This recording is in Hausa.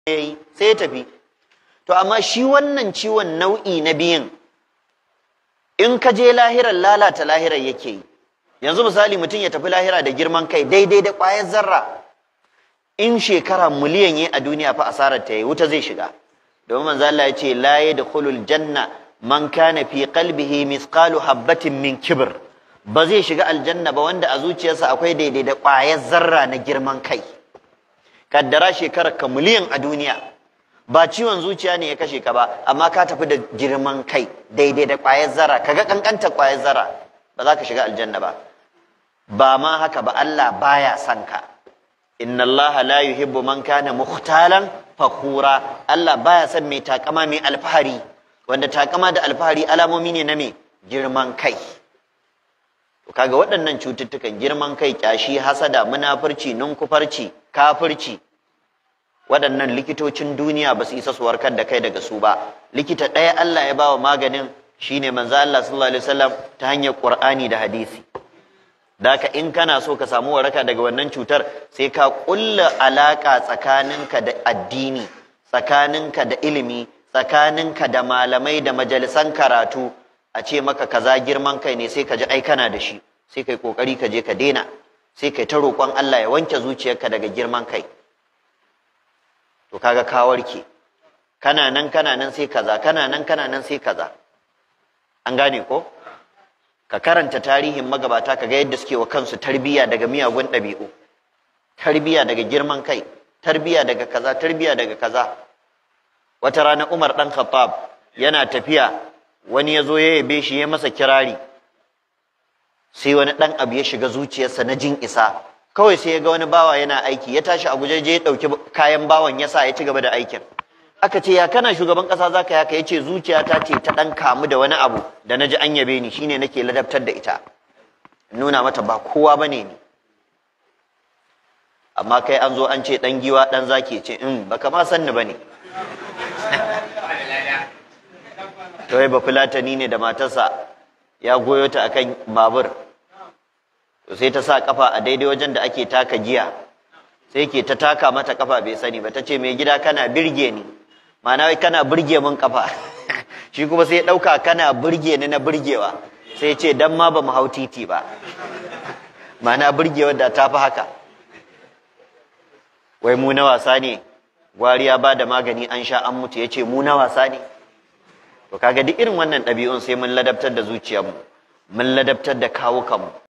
yayi sai ya tafi to amma shi wannan ciwon nau'i na biyun in ka je lahirar lalata lahirar yake yi yanzu misali mutum ya tafi lahira da girman kai daidai da ƙwayar zarra in shekara miliyan yi a duniya fa asarar ta yi wuta zai shiga domin manzo Allah ya ce la yadkhulul janna man kana fi qalbihi mithqalu habatin min kibr ba zai shiga aljanna ba wanda a zuciyarsa akwai daidai da ƙwayar zarra na girman kai kaddara shekarar ka miliyan a duniya ba ciwon zuciya ne ya kashe ka ba amma ka tafi da girman kai daidai da ƙwayar zarra kaga kankanta ƙwayar zarra ba za ka shiga aljanna ba ba ma haka ba Allah baya son ka inna Allah la yuhibbu man kana mukhtalan fakhura Allah baya son mai takama mai alfahari wanda takama da alfahari alamomi ne na me girman kai to kaga waɗannan cututtukan girman kai kyashi hasada munafurci nunkufarci kafirci waɗannan likitocin duniya ba su isa su warkar da kai daga su ba likita ɗaya Allah ya bawa maganin shine manzo Allah sallallahu alaihi wasallam ta hanyar Qur'ani da hadisi Daka in kana so ka samu waraka daga wannan cutar sai ka kulla alaka tsakaninka da addini tsakaninka da ilimi tsakaninka da malamai da majalisan karatu a ce maka kaza girman kai ne sai ka ji ai kana da shi sai kai kokari ka je ka daina sai kai ta roƙon Allah ya wanke zuciyarka daga girman kai to kaga ka warke kana nan kana nan sai kaza kana nan kana nan sai kaza an gane ko ka karanta tarihin magabata ka ga yadda suke wa kansu tarbiya daga miyagun ɗabi'u tarbiya daga girman kai tarbiya daga kaza tarbiya daga kaza wata rana Umar dan Khattab yana tafiya wani ya zo ya yabe shi ya masa kirari sai wani dan abu ya shiga zuciyarsa na jin isa kawai sai ya ga wani bawa yana aiki ya tashi a guje je ya dauki kayan bawan ya sa ya ci gaba da aikin aka ce ya kana shugaban kasa zaka yaka yace zuciyata ce ta dan kamu da wani abu da naji an yabe ni shine nake ladabtar da ita nuna mata ba kowa bane ni amma kai an zo an ce dan giwa dan zaki ce in baka ma san ni bane to ba fulatani ne da matarsa ya goyo ta akan babur to sai ta sa kafa a daidai wajen da ake taka giya sai ke ta taka mata kafa bai sani ba ta ce mai gida kana birge ni ma'ana wai kana burge mun kafa shi kuma sai ya dauka kana burge ni na burgewa sai ce dan ma ba mu hau titi ba ma'ana burgewar da ta fi haka wai mu na wasa ne gwariya ba da magani an sha an mutu ya ce mu na wasa ne to kaga duk irin wannan ɗabi'un sai mun ladabtar da zuciyarmu mun ladabtar da kawukanmu